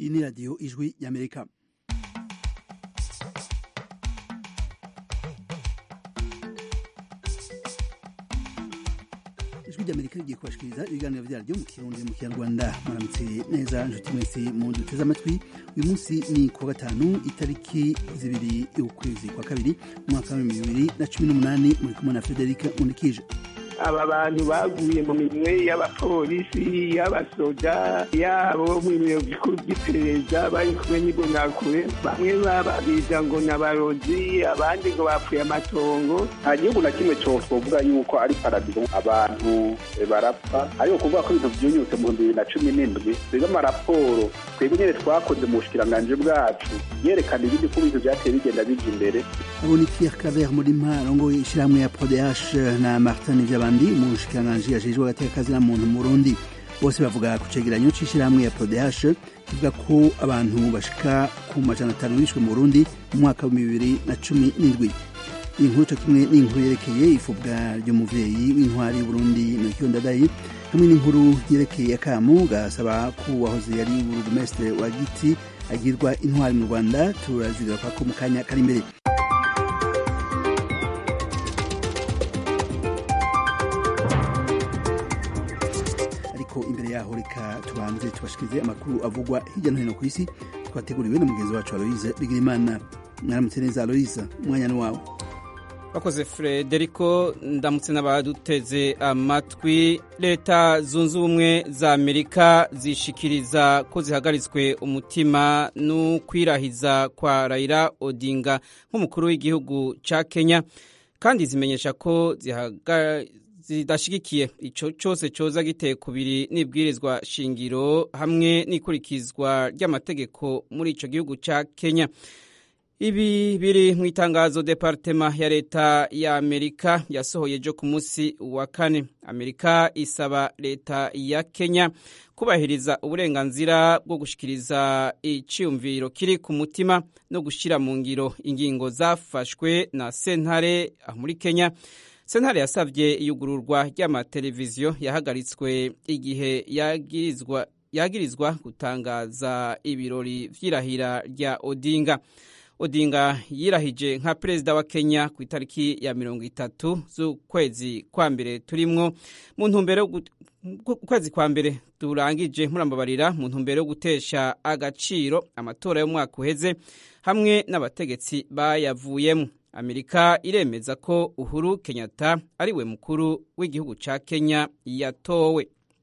iyi ni radiyo ijwi y'amerika ijwi ry'amerika rigiye kubashikiriza ibiganiro byaryo mu kirundi mu kinyarwanda muramutse neza nshuti mwese mu duteze amatwi uyu munsi ni kuwa gatanu itariki zibiri y'ukwezi kwa kabiri umwaka wa bibiri na cumi n'umunani muri kumwe na frederic unikije aba bantu baguye mu minwe y'abapolisi y'abasoda yabo mu biro bikuru by'iperereza bari kumwe n'imbonakure bamwe bababiza ngo ni abarozi abandi ngo bapfuye amatongo nta gihugu na kimwe cyo twovuga yuko ari paradizo abantu barapfa ariko kuvuga ko ibintu byunyutse mu bihumbi bibiri na cumi n'indwi twebwe amaraporo twebwe nyine twakoze mu bushikiranganji bwacu yerekana ibindi ko ibintu byateye bigenda bija imbere abo ni pierre claver murima arongoye ishyirahamwe ya prodh na martin vyabandi umushikiranganji ajejwe agateka na muntu mu burundi bose bavuga ku cegeranyo c'ishyirahamwe ya prodh kivuga ko abantu bashika ku majana atanu bishwe mu burundi mu mwaka wa bibiri na cumi n'indwi iyi nkuru co kimwe n'inkuru yerekeye ifubwa ry'umuvyeyi w'intwari y'uburundi melchior ndadaye hamwe n'inkuru yerekeye akamu gasaba ko uwahoze yari burugumestre wa giti agirwa intwari mu rwanda turazigaruka ko mu kanya kari imbere ariko imbere yaho reka tubanze tubashikirize amakuru avugwa hirya no hino ku isi twateguriwe na mugenzi wacu aloise bigirimana mwaramutse neza aloise umwanya ni wawe bakoze frederico ndamutse n'abaduteze amatwi leta zunze ubumwe za amerika zishikiriza ko zihagaritswe umutima n'ukwirahiza kwa raila odinga nk'umukuru w'igihugu ca kenya kandi zimenyesha ko zidashigikiye ico cose coza giteye kubiri n'ibwirizwa shingiro hamwe n'ikurikizwa ry'amategeko muri ico gihugu ca kenya ibi biri mu itangazo departema ya leta ya amerika yasohoye ejo ku munsi wa kane amerika isaba leta ya kenya kubahiriza uburenganzira bwo gushikiriza iciyumviro kiri ku mutima no gushyira mu ngiro ingingo zafashwe na sentare muri kenya sentare yasabye iyugururwa ry'amateleviziyo yahagaritswe igihe yagirizwa yagirizwa gutangaza ibirori vy'irahira rya odinga odinga yirahije nka perezida wa kenya ku itariki ya mirongo itatu z'ukwezi kwa mbere turimwo mu ntumbero ukwezi kwa mbere turangije murambabarira mu ntumbero yo gutesha agaciro amatora y'umwaka uheze hamwe n'abategetsi bayavuyemo amerika iremeza ko uhuru kenyatta ariwe mukuru w'igihugu ca kenya yatowe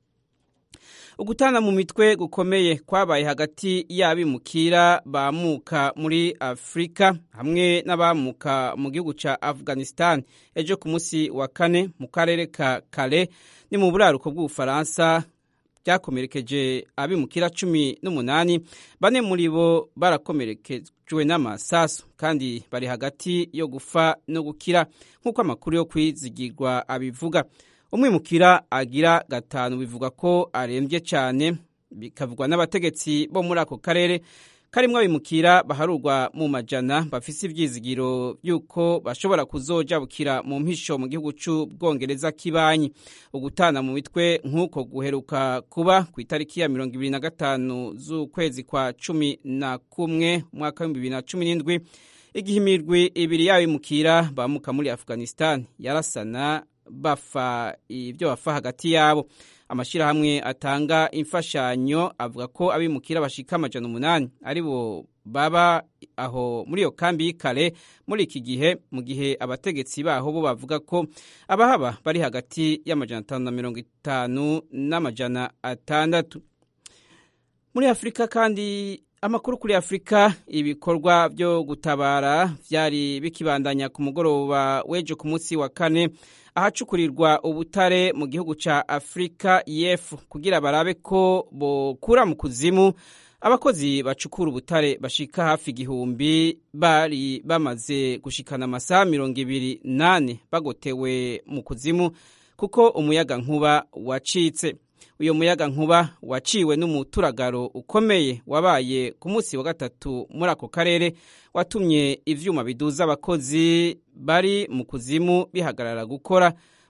ugutana mu mitwe gukomeye kwabaye hagati y'abimukira bamuka muri afurika hamwe n'abamuka mu gihugu ca afghanistan ejo ku munsi wa kane mu karere ka kale ni mu buraruko bw'ubufaransa byakomerekeje abimukira cumi n'umunani bane muri bo barakomerekejwe n'amasasu kandi bari hagati yo gufa no gukira nk'uko amakuru yo kwizigirwa abivuga umwimukira agira gatanu bivuga ko arembye cyane bikavugwa n'abategetsi bo muri ako karere karimwo abimukira baharurwa mu majana bafise ivyizigiro yuko bashobora kuzojabukira mu mpisho mu gihugu c'ubwongereza kibanyi ugutana mu mitwe nk'uko guheruka kuba ku itariki ya mirongo ibiri na gatanu z'ukwezi kwa cumi na kumwe umwaka w'ibihumbi bibiri na cumi n'indwi igihe imirwi ibiri y'abimukira bamuka muri afghanistan yarasana bafa ibyo bafa hagati yabo amashyirahamwe atanga imfashanyo avuga ko abimukira bashika amajana umunani ari bo baba aho muri iyo kambi y'ikare muri iki gihe mu gihe abategetsi baho bo bavuga ko abahaba bari hagati y'amajana atanu na mirongo itanu n'amajana atandatu muri afurika kandi amakuru kuri afurika ibikorwa byo gutabara byari bikibandanya ku mugoroba w'ejo ku munsi wa kane ahacukurirwa ubutare mu gihugu ca afurika y'epfo kugira barabe ko bokura mu kuzimu abakozi bacukura ubutare bashika hafi igihumbi bari bamaze gushikana amasaha mirongo ibiri nane bagotewe mu kuzimu kuko umuyaga nkuba wacitse uyu muyaga nkuba waciwe n'umuturagaro ukomeye wabaye ku munsi wa gatatu muri ako karere watumye ivyuma biduza abakozi bari mu kuzimu bihagarara gukora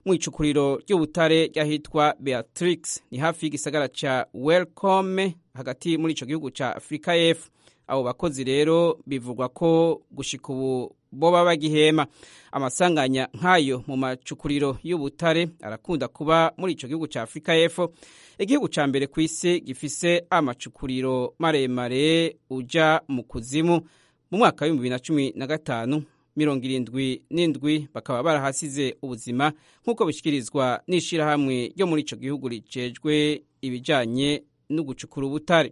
mu icukuriro ry'ubutare ry'ahitwa beatrix ni hafi y'igisagara ca welcome hagati muri ico gihugu ca afurika y'epfo abo bakozi rero bivugwa ko gushika ubu boba bagihema amasanganya nk'ayo mu macukuriro y'ubutare arakunda kuba muri ico gihugu ca afurika y'epfo igihugu ca mbere ku isi gifise amacukuriro maremare uja mu kuzimu mu mwaka w'ibihumbi bibiri na cumi na gatanu mirongo irindwi n'indwi bakaba barahasize ubuzima nk'uko bishyikirizwa n'ishyirahamwe ryo muri ico gihugu ricejwe ibijanye no gucukura ubutare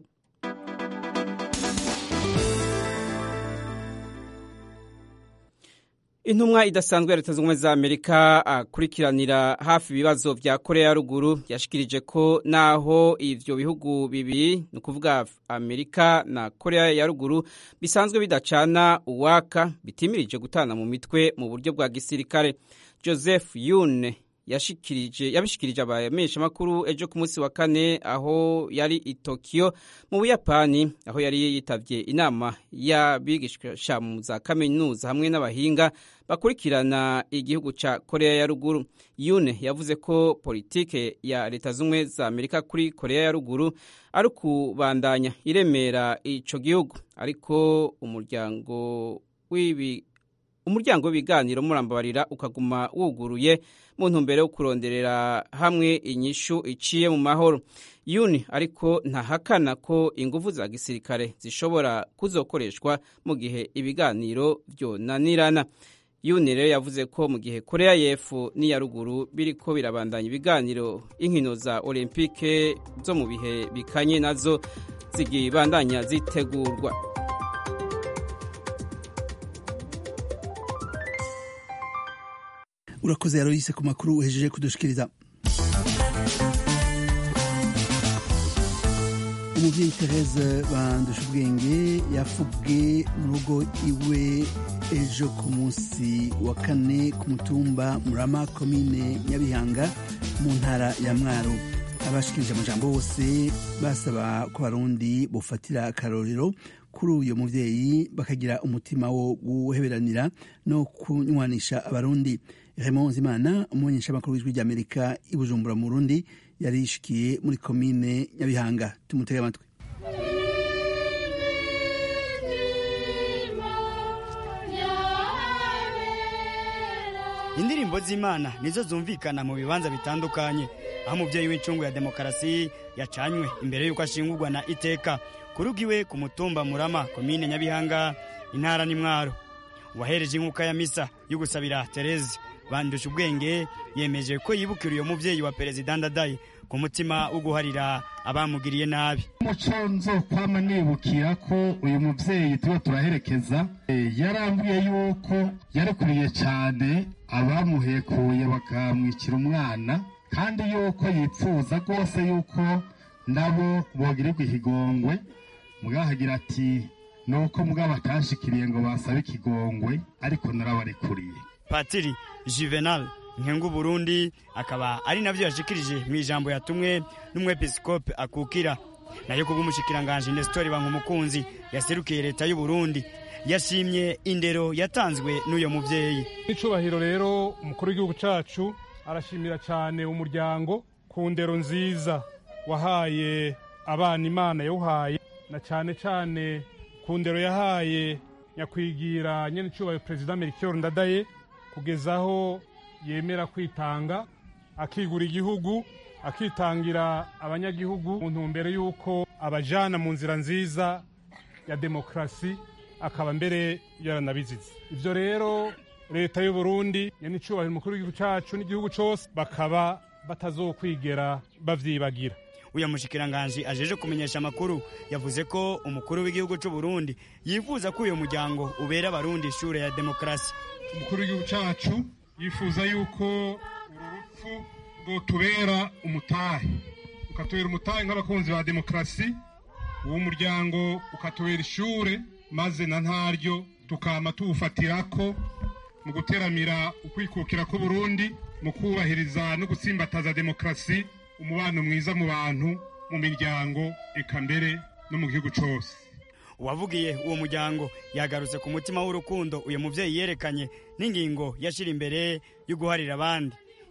intumwa idasanzwe ya leta zunze ubumwe za amerika akurikiranira hafi ibibazo vya korea ya ruguru yashikirije ko naho ivyo bihugu bibiri ni ukuvuga amerika na korea ya ruguru bisanzwe bidacana uwaka bitimirije gutana mu mitwe mu buryo bwa gisirikare joseph yune yashikirije yabishikirije abamenyeshamakuru ejo ku munsi wa kane aho yari i Tokyo mu Buyapani aho yari yitavye inama y'abigisha mu za kaminuza hamwe n'abahinga bakurikirana igihugu ca Korea ya ruguru Yune yavuze ko politike ya leta zumwe za Amerika kuri Korea ya ruguru ari kubandanya iremera ico gihugu ariko umuryango w'ibi umuryango w'ibiganiro murambabarira ukaguma wuguruye mu ntumbero yo kuronderera hamwe inyishu iciye mu mahoro yuni ariko ntahakana ko ingufu za gisirikare zishobora kuzokoreshwa mu gihe ibiganiro vyonanirana yuni rero yavuze ko mu gihe korea y'epfo n'iya ruguru biriko birabandanya ibiganiro inkino za olympique zo mu bihe bikanye nazo zigibandanya zitegurwa urakoze yaroyise ku makuru uhejeje kudushikiriza umuvyeyi therese bandusha ubwenge yafubwe mu rugo iwe ejo ku munsi wa kane ku mutumba murama komine nyabihanga mu ntara ya mwaro abashikirije amajambo bose basaba ko abarundi bofatira akarorero kuri uyu muvyeyi bakagira umutima wo guheberanira no kunywanisha abarundi Raymond Zimana umumenyeshamakuru w'ijwi ry'Amerika i Bujumbura mu Burundi yari yishikiye muri komine Nyabihanga tumutege amatwi indirimbo z'imana nizo zumvikana mu bibanza bitandukanye aho umubyeyi w'incungu ya demokarasi yacanywe imbere y'uko ashingurwa na iteka kurugiwe ku mutumba murama komine nyabihanga intara n'imwaro uwahereje inkuka ya misa yo gusabira tereze bandusha ubwenge yemeje ko yibukira uyo muvyeyi wa perezida ndadaye ku mutima wo guharira abamugiriye nabi umuco nzokwama nibukira ko uyu muvyeyi tuba turaherekeza yarambwiye yuko yarekuriye cyane abamuhekuye bakamwikira umwana kandi yuko yipfuza rwose yuko nabo bogirirwa ikigongwe mugahagira ati nuko mugabo atashikiriye ngo basabe ikigongwe ariko narabarekuriye patiri juvenal nkengu burundi akaba ari navyo yashikirije mu ijambo yatumwe n'umwepiskope akukira nayo kubw'umushikiranganje nestori bankumukunzi yaserukiye leta y'u burundi yashimye indero yatanzwe n'uyo muvyeyi n'icubahiro rero umukuru w'igihugu cacu arashimira cyane umuryango ku ndero nziza wahaye abana imana yawuhaye na cyane cyane ku ndero yahaye nyakwigira nyene icubahiro perezida melchior ndadaye kugeza aho yemera kwitanga akigura igihugu akitangira abanyagihugu mu ntumbero y'uko abajana mu nzira nziza ya demokarasi akaba mbere yaranabizize ibyo rero leta y'u Burundi nyanicyubahiro umukuru w'igihugu cyacu n'igihugu cyose bakaba batazokwigera bavyibagira uyu mushikiranganje ajeje kumenyesha amakuru yavuze ko umukuru w'igihugu cy'u Burundi yifuza ko uyu muryango ubera abarundi ishure ya demokarasi umukuru w'igihugu cyacu yifuza yuko uru rupfu rwotubera umutahe ukatubera umutahe nk'abakunzi ba demokarasi uwo muryango ukatubera ishure maze na ntaryo tukama tuwufatirako mu guteramira ukwikukira k'uburundi mu kubahiriza no gutsimbataza demokarasi umubano mwiza mu bantu mu miryango eka mbere no mu gihugu cyose uwavugiye uwo muryango yagarutse ku mutima w'urukundo uyu muvyeyi yerekanye n'ingingo yashira imbere yo guharira abandi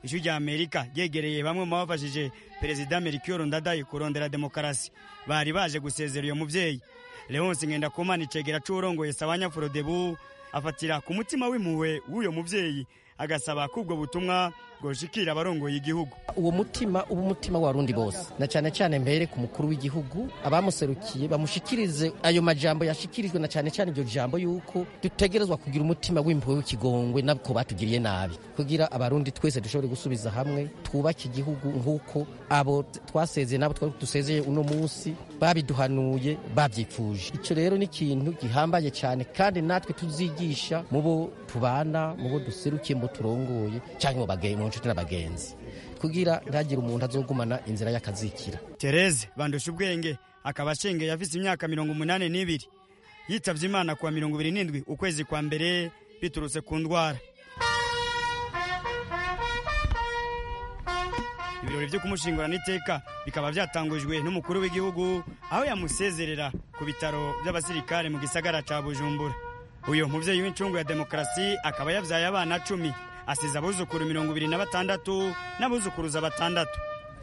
ijwi rya amerika ryegereye bamwe mu bafashije perezida melchior ndadaye kurondera demokarasi bari baje gusezera uyo muvyeyi leonce ngendakumana icegera c'uwurongoye sabanya forodebu afatira ku mutima w'impuhwe w'uyo muvyeyi agasaba ko ubwo butumwa bwoshikira abarongoye igihugu uwo mutima uba umutima w'abarundi bose na cyane cyane mbere ku mukuru w'igihugu abamuserukiye bamushikirize ayo majambo yashikirijwe na cyane cyane iryo jambo yuko dutegerezwa kugira umutima w'impuhwe w'ikigongwe nako batugiriye nabi kugira abarundi twese dushobore gusubiza hamwe twubake igihugu nk'uko abo twasezeye n'abo twari dusezeye uno munsi babiduhanuye babyifuje icyo rero ni ikintu gihambaye cyane kandi natwe tuzigisha mu bo tubana mu bo duserukiye mu bo turongoye cyangwa mu bageye mu nshuti n'abagenzi kugira ntagire umuntu azogumana inzira y'akazikira tereze bandusha ubwenge akaba ashengeye afise imyaka mirongo umunani n'ibiri yitavye imana kuwa mirongo ibiri n'indwi ukwezi kwa mbere biturutse ku ndwara ibirori vyo kumushingurana iteka bikaba vyatangujwe n'umukuru w'igihugu aho yamusezerera ku bitaro vy'abasirikare mu gisagara ca bujumbura uyu muvyeyi w'incungu ya demokarasi akaba yavyaye abana cumi asize abuzukuru mirongo ibiri na batandatu n'abuzukuruza batandatu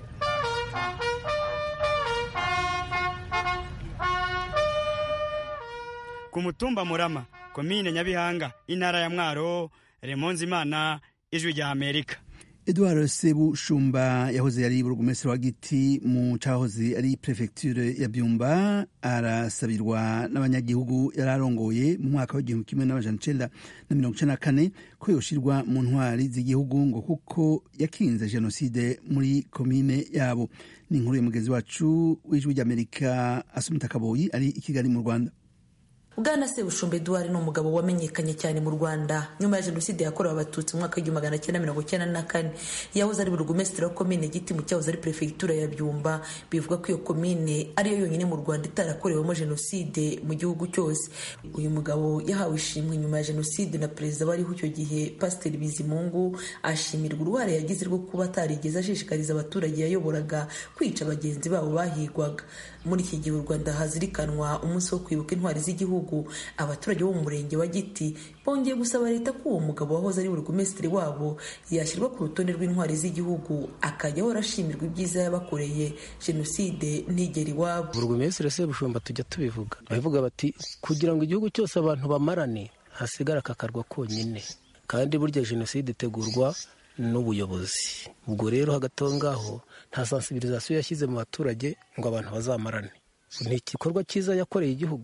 ku mutumba murama komine nyabihanga intara ya mwaro remonzi imana ijwi rya amerika edouard sebushumba yahoze ari burugumesitiri wa giti mu cahoze ari prefecture ya byumba arasabirwa n'abanyagihugu yari arongoye mu mwaka w'igihumbi kimwe n'amajana icenda na mirongo icenda na kane ko yoshirwa mu ntwari z'igihugu ngo kuko yakinze jenoside muri komine yabo ni inkuru ya mugenzi wacu w'ijwi ry'amerika asumita kaboyi ari i kigali mu rwanda bwana sebushumba eduard ni umugabo wamenyekanye cyane mu rwanda nyuma ya jenoside yakorewe abatutsi mu mwaka w'igihumbi magana cyenda mirongo cyenda na kane yahoze ari burugumesitiri wa komine giti mu cyahoze ari perefegitura ya byumba bivuga ko iyo komine ariyo yonyine mu rwanda itarakorewemo jenoside mu gihugu cyose uyu mugabo yahawe ishimwe nyuma ya jenoside na perezida wariho icyo gihe pasiteri bizimungu ashimirwa uruhare yagize rwo kuba atarigeze ashishikariza abaturage yayoboraga kwica bagenzi babo bahigwaga muri iki gihe u rwanda hazirikanwa umunsi wo kwibuka intwari z'igihugu abaturage bo mu murenge wa giti bongeye gusaba leta ko uwo mugabo wahoze ari burugumesitiri wabo yashyirwa ku rutonde rw'intwari z'igihugu akajya ahora ashimirwa ibyiza yabakoreye jenoside ntigera iwabo burugumesitiri sebushumba tujya tubivuga babivuga bati kugira ngo igihugu cyose abantu bamarane hasigara aka karwa konyine kandi burya jenoside itegurwa n'ubuyobozi ubwo rero hagati aho ngaho nta sansibirizasiyo yashyize mu baturage ngo abantu bazamarane ni igikorwa cyiza yakoreye igihugu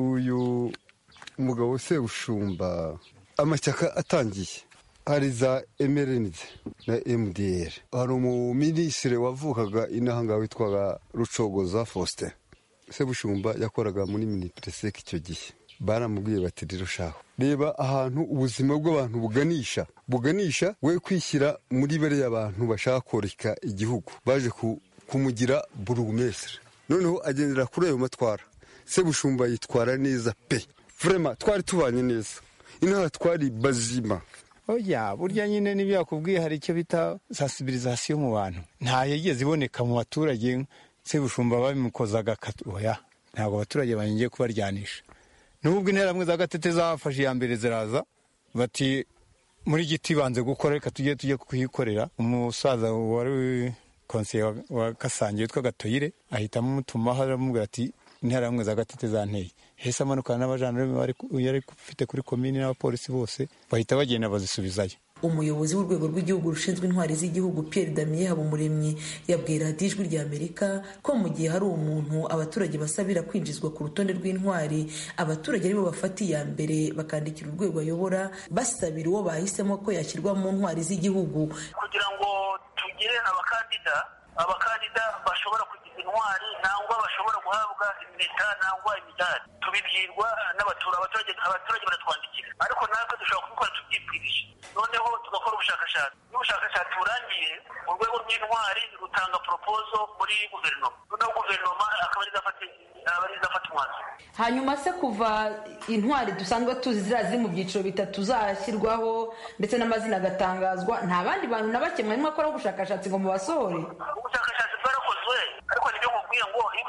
uyu mugabo sebushumba amashyaka atangiye hari za emerenide na mdr hari umuminisitiri wavukaga inahangaha witwaga rucogoza faustin sebushumba yakoraga muri minipereseke icyo gihe baramubwiye bati rero shaho reba ahantu ubuzima bw'abantu buganisha buganisha we kwishyira muri bariya abantu bashaka koreka igihugu baje kumugira burugumesire noneho agendera kuri ayo matwara sebushumba yitwara neza pe vurema twari tubanye neza inaha twari bazima oya burya nyine n'ibyo yakubwiye hari icyo bita sansibirizasiyo mu bantu nta yigeze iboneka mu baturage sebushumba babimukozaga oya ntabwo abaturage bangiye kubaryanisha nubwo interamwe za gatete zafashe iya mbere ziraza bati muri giti banze gukora reka tujye tujye kuyikorera umusaza wari konseye wa gasange witwa gatoyire ahitamo umutumaho aramubwira ati interamwe za gatete zanteye hese amanukana n'abajandarume yari ufite kuri komini n'abapolisi bose bahita bagenda bazisubizayo umuyobozi w'urwego rw'igihugu rushinzwe intwari z'igihugu Pierre Damien Habumuremyi yabwiye radiyo ijwi rya Amerika ko mu gihe hari umuntu abaturage basabira kwinjizwa ku rutonde rw'intwari abaturage aribo bafata iya mbere bakandikira urwego ayobora basabira uwo bahisemo ko yashyirwa mu ntwari z'igihugu kugira ngo tugire abakandida abakandida bashobora kugira intwari nangwa bashobora guhabwa impeta nangwa imidari tubibwirwa n'abaturage abaturage abaturage baratwandikira ariko natwe dushobora kubikora tubyibwirije noneho tugakora ubushakashatsi iyo ubushakashatsi burangiye urwego rw'intwari rutanga poropozo muri guverinoma noneho guverinoma akaba ari izafata umwanzuro hanyuma se kuva intwari dusanzwe tuzi ziriya ziri mu byiciro bitatu zashyirwaho ndetse n'amazina agatangazwa nta bandi bantu na bake mwarimo akora ubushakashatsi ngo mubasohore ubushakashatsi bwarakozwe ariko nibyo nkubwiye ngo iyo ubushakashatsi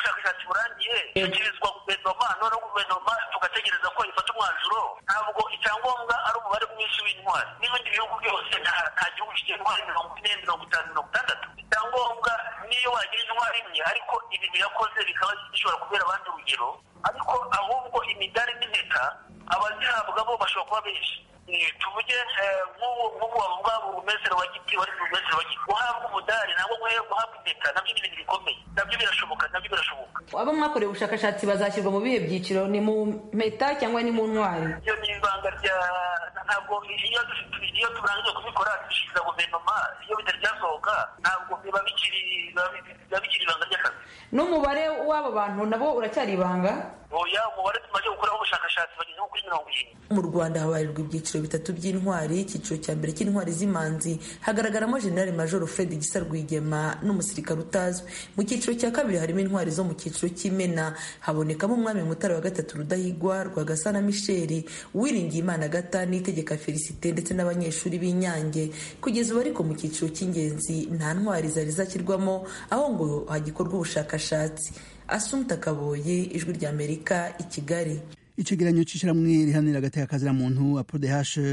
kimurangiye ishyikirizwa guverinoma noneho guverinoma tugategereza ko ifata umwanzuro ntabwo icyangombwa ari umubare mwinshi w'intwari n'ibindi bihugu byose nta gihugu kigira intwari mirongo ine mirongo itanu mirongo itandatu icyangombwa niyo wagira intwari imwe ariko ibintu yakoze bikaba bishobora kubera abandi urugero ariko ahubwo imidari n'impeta abazihabwa bo bashobora kuba benshi tuvuge nk'ubu wavuga burumesero wa giti wari burumesero wa giti guhabwa umudari ntabwo guhabwa impeta nabyo ni ibintu bikomeye nabyo birashoboka nabyo birashoboka abo mwakoreye ubushakashatsi bazashyirwa mu bihe byiciro ni mu mpeta cyangwa ni mu ntwari iyo ni ibanga rya ntabwo iyo iyo turangije kubikora dushyikiriza guverinoma iyo bitari byasohoka ntabwo biba bikiri biba bikiri ibanga ry'akazi n'umubare w'abo bantu nabo uracyari ibanga oya umubare tumaze gukoraho ubushakashatsi bageze nko kuri mirongo irindwi mu rwanda habarirwa ibyiciro bitatu by'intwari icyiciro cya mbere cy'intwari z'imanzi hagaragaramo generali majoro fred gisa rwigema n'umusirikare utazwi mu cyiciro cya kabiri harimo intwari zo mu cyiciro cy'imena habonekamo umwami mutara wa gatatu rudahigwa rwagasana misheli uwiringiye imana gata n'itegeka felicite ndetse n'abanyeshuri b'inyange kugeza ubu ariko mu cyiciro cy'ingenzi nta ntwari zari zashyirwamo aho ngo hagikorwa ubushakashatsi asumta kaboye ijwi ry'amerika i kigali icegeranyo c'ishiramwe rihanira agateka muntu apodh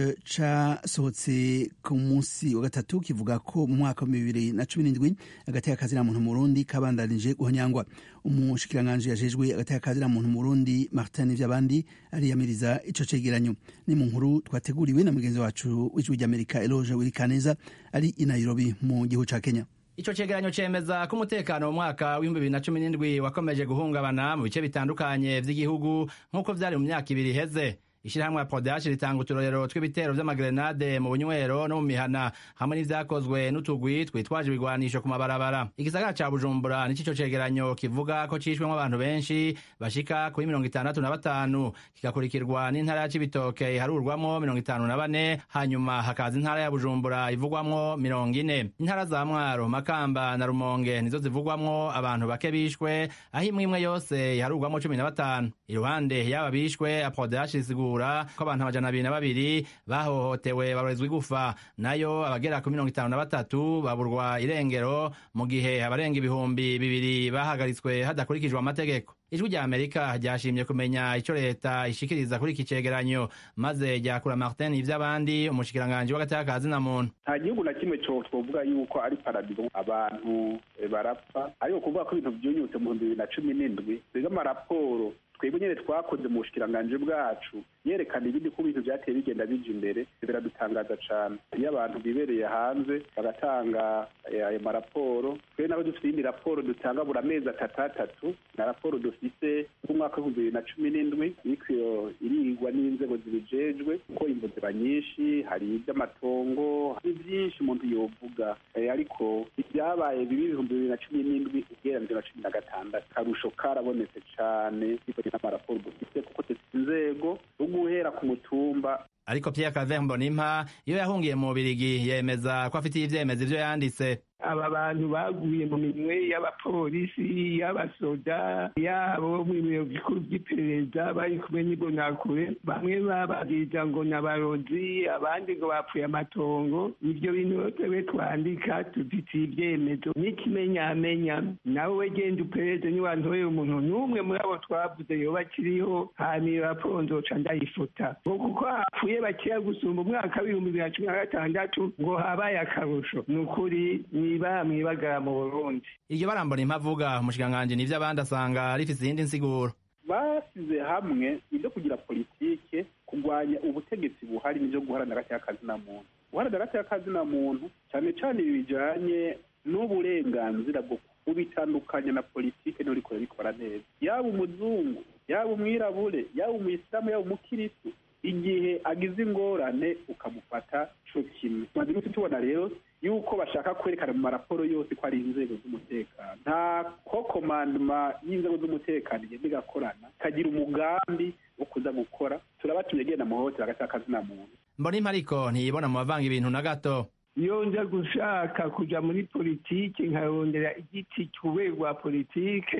casohotse ku munsi wa gatatu kivuga ko mu mwaka wa bibiri na cumi n'indwi agateka muntu mu burundi kabandanije guhonyangwa umushikiranganji yajejwe agateka muntu mu burundi martin vyabandi ariyamiriza ico cegeranyo ni mu nkuru twateguriwe na mugenzi wacu w'ijwi ry'amerika eloge wirikaneza ari i nairobi mu gihugu ca kenya ico cegeranyo cemeza ko umutekano mu mwaka w'ibihumbi bibiri na cumi n'indwi wakomeje guhungabana mu bice bitandukanye vy'igihugu nk'uko vyari mu myaka ibiri iheze ishirahamwe ya podashi ritanga uturorero tw'ibitero vy'amagrenade mu bunywero no mu mihana hamwe n'ivyakozwe n'utugwi twitwaje ibigwanisho ku mabarabara igisagara ca bujumbura nico ico cegeranyo kivuga ko cishwemwo abantu benshi bashika kuri mirongo itandatu na batanu kigakurikirwa n'intara ya cibitoke iharurwamwo mirongo itanu na bane hanyuma hakaza intara ya bujumbura ivugwamwo mirongo ine intara za mwaro makamba na rumonge nizo zivugwamwo abantu bake bishwe aho imwe imwe yose iharurwamwo cumi na batanu iruhande y'aba bishwe apodashi isigura ko abantu amajana abiri na babiri bahohotewe barorezwa igufa nayo abagera ku mirongo itanu na batatu baburwa irengero mu gihe abarenga ibihumbi bibiri bahagaritswe hadakurikijwe amategeko ijwi rya amerika ryashimye kumenya ico leta ishikiriza kuri iki cegeranyo maze ryakura martin ivy'abandi umushikiranganji w'agateka ka zina muntu nta gihugu na kimwe co twovuga yuko ari paradizo abantu barapfa ariko kuvuga ko ibintu vyunyutse mu bihumbi bibiri na cumi n'indwi twebwe amaraporo twebwe nyene twakoze mu bushikiranganji bwacu yerekana ibindi ko ibintu vyateye bigenda bija imbere biradutangaza cane iyo abantu bibereye hanze bagatanga ayo maraporo twebwe nabo dufite iyindi raporo dutanga buri amezi atatu atatu na raporo dufise nk'umwaka w'ibihumbi bibiri na cumi n'indwi iriko irigwa n'inzego zibijejwe kuko imvu ziba nyinshi hari ivy'amatongo hari vyinshi umuntu yovuga ariko ibyabaye bibi ibihumbi bibiri na cumi n'indwi ugereranije na cumi na gatandatu karusho karabonetse cane n'amaraporo dufite kuko dufite inzego zo guhera ku mutumba ariko Pierre Calvin Mbonimpa iyo yahungiye mu Birigi yemeza ko afitiye ivyemezo ivyo yanditse aba bantu baguye mu minwe y'abapolisi y'abasoda yabo mu biro bikuru by'iperereza bari kumwe n'imbonakure bamwe bababwiriza ngo ni abarozi abandi ngo bapfuye amatongo ibyo bintu twebwe twandika tudutiye ibyemezo n'ikimenyamenya nawe we genda uperereze niwantorera umuntu n'umwe muri abo twavuze yoba akiriho hanyuma iyo raporo nzoca ndayifuta ngo kuko hapfuye bakeya gusumba umwaka w'ibihumbi bibiri na cumi na gatandatu ngo habaye akarusho ni ukuri niba mwibagara mu burundi iryo barambona impavuga umushikiranganji n'ivyo abandi asanga rifise iyindi nsiguro basize hamwe ibyo kugira politike kurwanya ubutegetsi buhari n'ibyo guharanira agateka kazina muntu guharanira agateka kazina muntu cyane cyane ibi bijanye n'uburenganzira bwo kubitandukanya na politike niyo rikora bikora neza yaba umuzungu yaba umwirabure yaba umuyisilamu yaba umukiristu igihe agize ingorane ukamufata co kimwe tumaze iminsi tubona rero yuko bashaka kwerekana mu maraporo yose ko ari inzego z'umutekano nta ko komandoma y'inzego z'umutekano igenda igakorana ikagira umugambi wo kuza gukora turabatumye genda muhohotera agati akazina muntu mbona ariko ntiyibona mu bavanga ibintu na gato iyo nza gushaka kuja muri politike nkarondera igiti cy'ububere rwa politike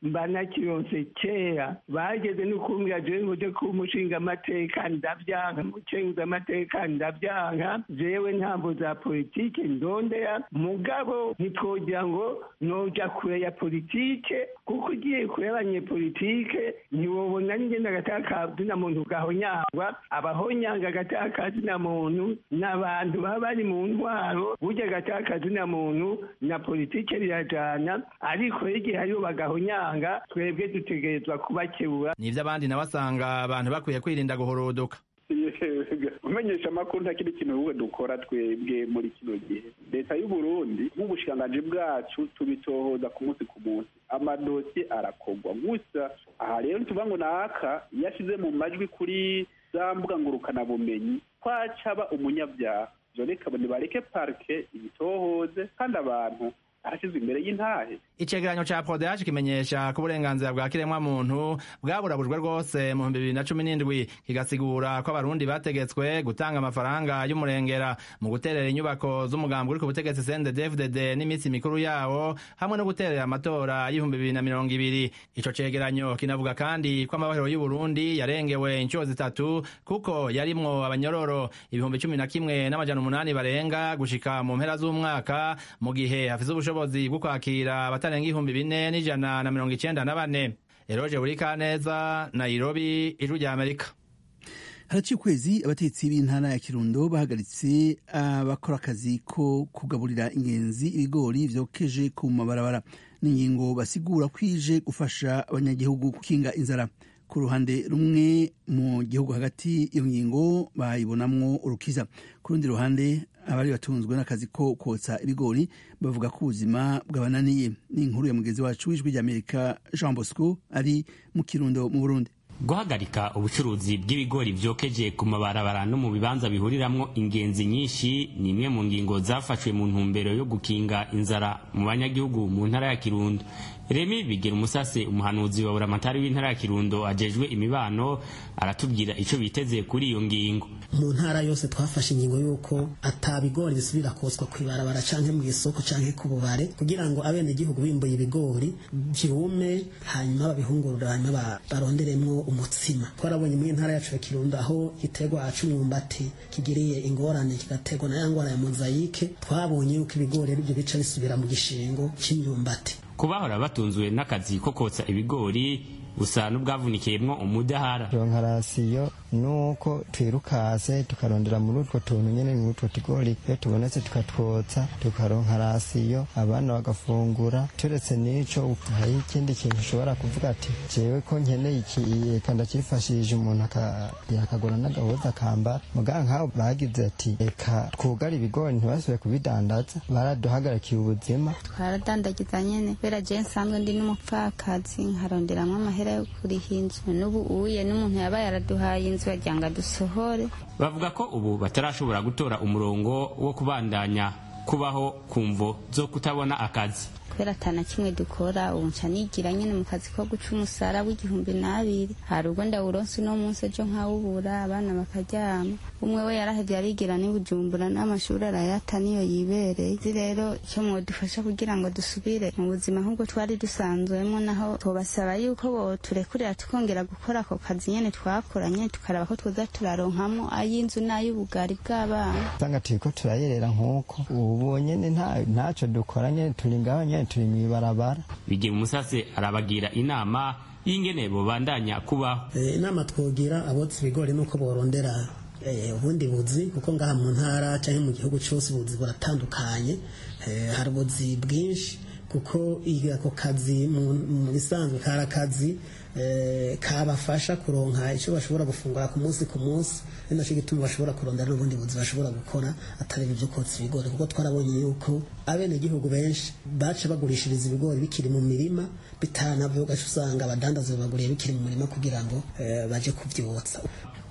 mba nakironse kera bageze no kumbwira jewe nguje ku umushinga amateka ndavyanka mucenguza amateka ndavyanka jewe ntambo za politike ndondera mugabo ntitwogira ngo noja kure ya politike kuko ugiye kure y'abanyepolitike ntiwobona n'ingenda agatakazi na muntu gahonyangwa abahonyanga agatakazi na muntu n'abantu baba bari mu ntwaro burya agatakazi na muntu na politike birajana ariko igihe hariho bagahonyanga twebwe dutegerezwa kubakebura nivyo abandi nawe asanga abantu bakwiye kwirinda guhuruduka umenyesha amakuru nta kindi kintu wowe dukora twebwe muri kino gihe leta y'u Burundi nk'ubushikiranganji bwacu tubitohoza ku munsi ku munsi amadosiye arakorwa gusa aha rero tuvuga ngo naka iyo ashyize mu majwi kuri za mbuga ngurukanabumenyi twacaba umunyabyaha ivyo reka nibareke parike ibitohoze kandi abantu arashyizwe imbere y'intahe icegeranyo ca prodeage kimenyesha ko uburenganzira bwa kiremwa muntu bwaburabujwe rwose mu bihumbi bibiri na cumi n'indwi kigasigura ko abarundi bategetswe gutanga amafaranga y'umurengera mu guterera inyubako z'umugambi uri ku butegetsi CNDD-FDD n'iminsi mikuru yawo hamwe no guterera amatora y'ibihumbi bibiri na mirongo ibiri ico cegeranyo kinavuga kandi ko amabahero y'uburundi yarengewe inshuro zitatu kuko yarimwo abanyororo ibihumbi cumi na kimwe n'amajana umunani barenga gushika mu mpera z'umwaka mu gihe hafise ubushobozi bwo kwakira abatarenga ibihumbi bine n'ijana na mirongo icenda na bane eroje buri kaneza nairobi ijwi rya amerika haraciye ukwezi abatetsi b'intara ya kirundo bahagaritse abakora akazi ko kugaburira ingenzi ibigori vyokeje ku mabarabara n'ingingo basigura kwije gufasha abanyagihugu gukinga inzara ku ruhande rumwe mu gihugu hagati iyo ngingo bayibonamwo urukiza ku rundi ruhande abari batunzwe n'akazi ko kotsa ibigori bavuga ko ubuzima bwabananiye ni inkuru ya mugenzi wacu w'ijwi ry'amerika jean bosco ari mu kirundo mu burundi guhagarika ubucuruzi bw'ibigori vyokeje ku mabarabara no mu bibanza bihuriramwo ingenzi nyinshi ni imwe mu ngingo zafashwe mu ntumbero yo gukinga inzara mu banyagihugu mu ntara ya kirundo remi bigira umusase umuhanuzi wa buramatari w'intara ya kirundo ajejwe imibano aratubwira ico biteze kuri iyo ngingo mu ntara yose twafashe ingingo y'uko ata bigori bisubira kotswa kw'ibarabara canke mu isoko canke ku bubare kugira ngo abenegihugu bimbuye ibigori vyume hanyuma babihungurura hanyuma baronderemwo umutsima twarabonye mu ntara yacu ya kirundo aho igiterwa c'umwumbati kigiriye ingorane kigaterwa na ya ngwara ya mozayike twabonye yuko ibigori arivyo bica bisubira mu gishingo c'imyumbati kubahora batunzwe n'akazi ko kotsa ibigori busa n'ubwavunikiyemwo umudahara ronka rasiyo nuko twirukase tukarondera muri utwo tuntu nyene muri utwo tugori iyo tubonetse tukatwotsa tukaronka rasiyo abana bagafungura turetse n'ico hari ikindi kintu ushobora kuvuga ati jewe ko nkeneye iki eka ndacifashije umuntu akagura n'agahuza akambara muga nk'aho bagize ati reka twugare ibigori ntibasubire kubidandaza baraduhagarikiye ubuzima twaradandagiza nyene kubera je nsanzwe ndi n'umupfakazi nkaronderamwo amahera yo kuriha inzu n'ubu uye n'umuntu yaba yaraduhaye inzu yagira ngo adusohore bavuga ko ubu batarashobora gutora umurongo wo kubandanya kubaho kumvo zo kutabona akazi kubera atana kimwe dukora ubu nca nigira nyene mu kazi ko guca umusara w'igihumbi n'abiri hari ubwo ndawuronse uno munsi ejo nkawubura abana bakaryama umwe we yarahevye arigira n'i bujumbura n'amashuri arayata niyo yibereye izi rero icyo mwodufasha kugira ngo dusubire mu buzima nk'ubwo twari dusanzwemo naho tubasaba yuko boturekurira tukongera gukora ako kazi nyene twakoranye tukaraba ko twoza turaronkamo ay'inzu n'ay'ubugari bw'abana usanga turiko turayerera nk'uko ubu nyene ntaco dukora nyene turi ngaho nyene turi mw'ibarabara bigira umusase arabagira inama y'ingene bobandanya kubaho inama twogira abotsa ibigori nuko borondera ubundi buzi kuko ngaha mu ntara cyangwa mu gihugu cyose ubuzi buratandukanye hari ubuzi bwinshi kuko ako kazi mu bisanzwe kari akazi kabafasha kuronka icyo bashobora gufungura ku munsi ku munsi ni nacyo gituma bashobora kurondera n'ubundi buzi bashobora gukora atari ibyo kotsa ibigori kuko twarabonye yuko abenegihugu benshi baca bagurishiriza ibigori bikiri mu mirima bitanavuye ugaca usanga abadandaza babaguriye bikiri mu mirima kugira ngo baje kubyotsa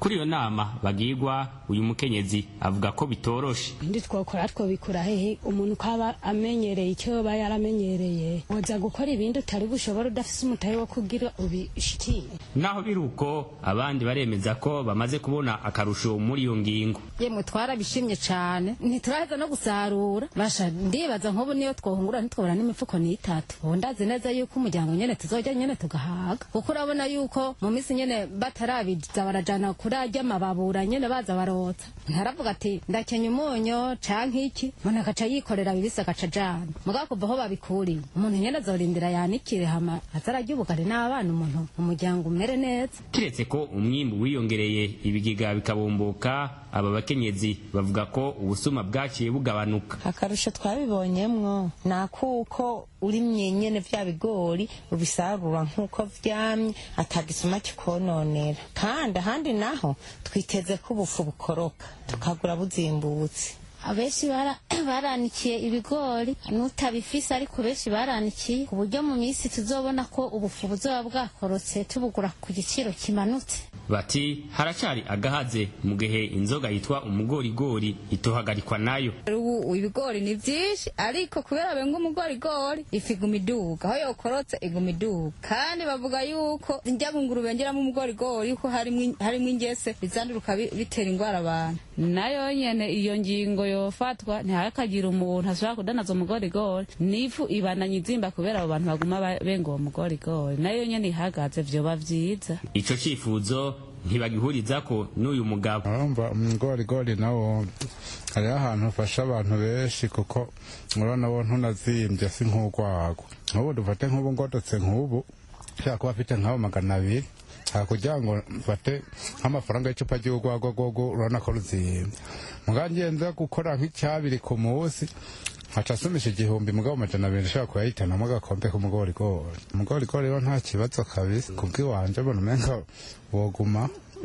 kuri iyo nama bagirwa uyu mukenyezi avuga ko bitoroshe ndi twokora twobikura hehe umuntu ukaba amenyereye icyo yoba yaramenyereye woza gukora ibindi utari bushobora udafise umutahe wo kugira ubishikiye naho biri uko abandi baremeza ko bamaze kubona akarusho muri iyo ngingo yemwe twarabishimye cyane ntituraheza no gusarura basha ndibaza nk'ubu niyo twohungura ntitwobora n'imifuko n'itatu ubu ndazi neza yuko umuryango nyene tuzojya nyene tugahaga kuko urabona yuko mu minsi nyene batarabiza barajana kuri arya mababura nyene baza barotsa ntaravuga ati ndakenya umunyo canke iki umuntu agaca yikorera bibisi agaca ajana mugabo kuva aho babikuriye umuntu nyene azorindira yanikire hama azararya ubugari n'abana umuntu umuryango umere neza kiretse ko umwimbu wiyongereye ibigega bikabomboka aba bakenyezi bavuga ko ubusuma bwaciye bugabanuka akarusho twabibonyemwo ni akuko urimye nyene vya bigori ubisarura nk'uko vyamye atagisuma kikononera kandi ahandi naho twiteze ko ubufu bukoroka tukagura buzimbutse abenshi baranikiye ibigori n'utabifise ariko benshi baranikiye ku buryo mu minsi tuzobona ko ubufu buzoba bwakorotse tubugura ku giciro kimanutse bati haracari agahaze mu gihe inzoga yitwa umugorigori itohagarikwa nayo ubu ibigori ni vyinshi ariko kubera benga umugorigori ifu iguma iduga aho yokorotse iguma iduga kandi bavuga yuko njya bunguru bengeramo umugorigori yuko harimwo ingese bizanduruka bitera ingwara abantu nayo nyene iyo ngingo yofatwa ntihakagira umuntu ashobora kudanaza umugorigori n'ifu ibananye izimba kubera abo bantu baguma benga uwo mugorigori nayo nyene ihagaze vyoba vyiza ico cifuzo ntibagihuriza ko n'uyu mugabo urumva umugorigori nawo hariho ahantu ufasha abantu benshi kuko urabona wo ntunazimbye si nk'urwagwa nk'ubu dufate nk'ubu ngodotse nk'ubu ushobora kuba afite nk'abo magana abiri kugira ngo mfate nk'amafaranga y'icupa ry'urwagwa rwogo urabona ko ruzimbye mugabo ngenza gukora nk'icyabiri ku munsi nkaca asumisha igihumbi mugabo amajana abiri ushobora kuyahitanamo agakombe k'umugorigori umugorigori rero nta kibazo kabisa kubw'iwanje mbona umenga woguma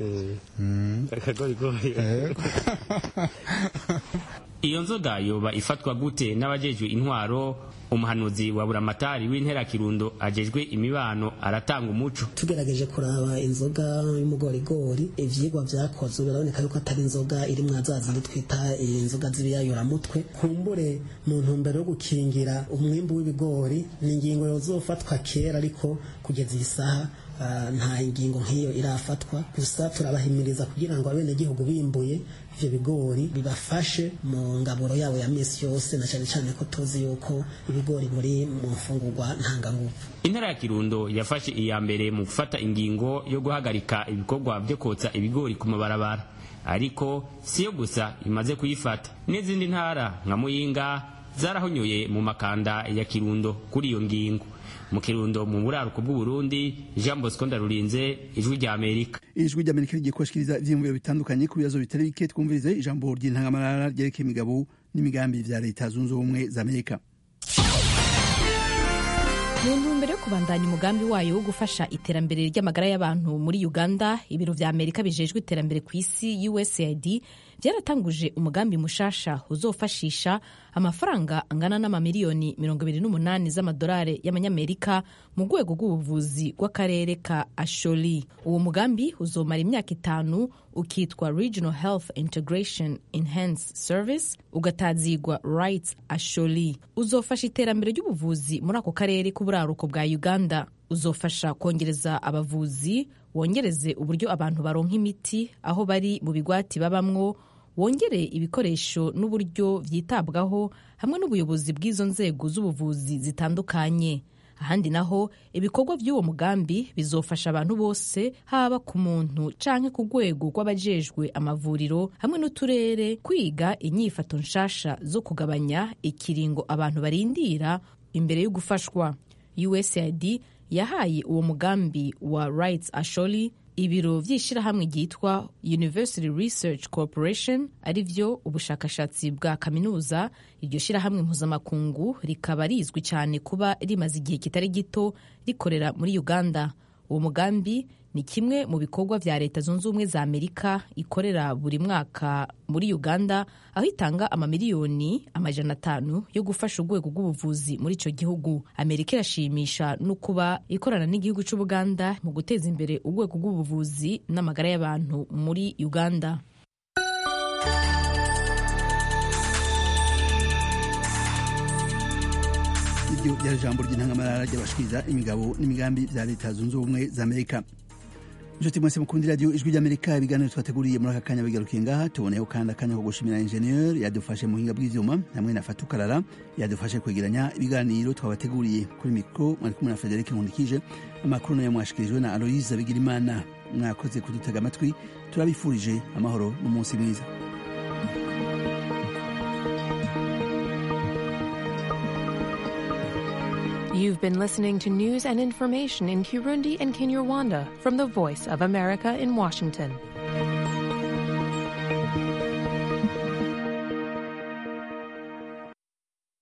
iyo nzoga yoba ifatwa gute n'abajejwe intwaro umuhanuzi wa buramatari w'intera kirundo ajejwe imibano aratanga umuco tugerageje kuraba inzoga y'umugorigori ivyigwa vyakozwe biraboneka yuko atari inzoga iri mwa za zindi twita inzoga z'ibiyayuramutwe kumbure mu ntumbero yo gukingira umwimbu w'ibigori ni ingingo yozofatwa kera ariko kugeza iyi saha nta ingingo nk'iyo irafatwa gusa turabahimiriza kugira ngo abenegihugu bimbuye ivyo bigori bibafashe mu ngaburo yabo ya misi yose na cyane cyane ko tuzi yuko ibigori buri mu mfungurwa ntanganguvu intara ya kirundo yafashe iya mbere mu gufata ingingo yo guhagarika ibikorwa byo kotsa ibigori ku mabarabara ariko siyo gusa imaze kuyifata n'izindi ntara nka muyinga zarahonyoye mu makanda ya kirundo kuri iyo ngingo mu kirundo mu buraruko bw'uburundi jean bosco ndarurinze ijwi rya amerika ijwi rya amerika rigiye kubashikiriza ivyiyumviro bitandukanye ku bibazo bitari bike twumvirize ijambo ry'intangamarara ryerekeye imigabo n'imigambi vya leta zunze ubumwe za amerika mu ntumbero yo kubandanya umugambi wayo wo gufasha iterambere ry'amagara y'abantu muri uganda ibiro vya amerika bijejwe iterambere ku isi usaid byaratanguje umugambi mushasha uzofashisha amafaranga angana n'amamiliyoni 28 z'amadolari y'amanyamerika mu rwego rw'ubuvuzi bw'akarere ka asholi uwo mugambi uzomara imyaka itanu ukitwa regional health integration enhanced service ugatazigwa rights asholi uzofasha iterambere ry'ubuvuzi muri ako karere k'uburaruko bwa uganda uzofasha kongereza abavuzi wongereze uburyo abantu baronka imiti aho bari mu bigwati babamwo wongere ibikoresho n'uburyo byitabwaho hamwe n'ubuyobozi bw'izo nzego z'ubuvuzi zitandukanye ahandi naho ibikorwa by'uwo mugambi bizofasha abantu bose haba ku muntu canke ku rwego rw'abajejwe amavuriro hamwe n'uturere kwiga inyifato nshasha zo kugabanya ikiringo abantu barindira imbere yo gufashwa usaid yahaye uwo mugambi wa rights asholi ibiro vy'ishirahamwe ryitwa university research corporation ari vyo ubushakashatsi bwa kaminuza iryo shirahamwe mpuzamakungu rikaba rizwi cyane kuba rimaze igihe kitari gito rikorera muri uganda uwo mugambi ni kimwe mu bikorwa vya leta zunze ubumwe za amerika ikorera buri mwaka muri uganda aho itanga amamiliyoni amajana atanu yo gufasha urwego rw'ubuvuzi muri ico gihugu amerika irashimisha no kuba ikorana n'igihugu c'ubuganda mu guteza imbere urwego rw'ubuvuzi n'amagara y'abantu muri uganda iryo ryari ijambo ry'intangamarara ry'abashikiriza imigabo n'imigambi vya leta zunze ubumwe za amerika inshuti mwese mukundi radiyo ijwi ry'amerika ibiganiro twateguriye muri aka kanya bigarukiye ngaha tuboneyeho kandi akanya ko gushimira injeniyeri yadufashe mu buhinga bw'ivyuma hamwe na fatukarara yadufashe kwegeranya ibiganiro twabateguriye kuri mikro mwari kumwe na federike nkundikije amakuru nayo mwashikirijwe na aloyiza bigirimana mwakoze kudutega amatwi turabifurije amahoro n'umunsi mwiza You've been listening to news and information in Kirundi and Kinyarwanda from the Voice of America in Washington.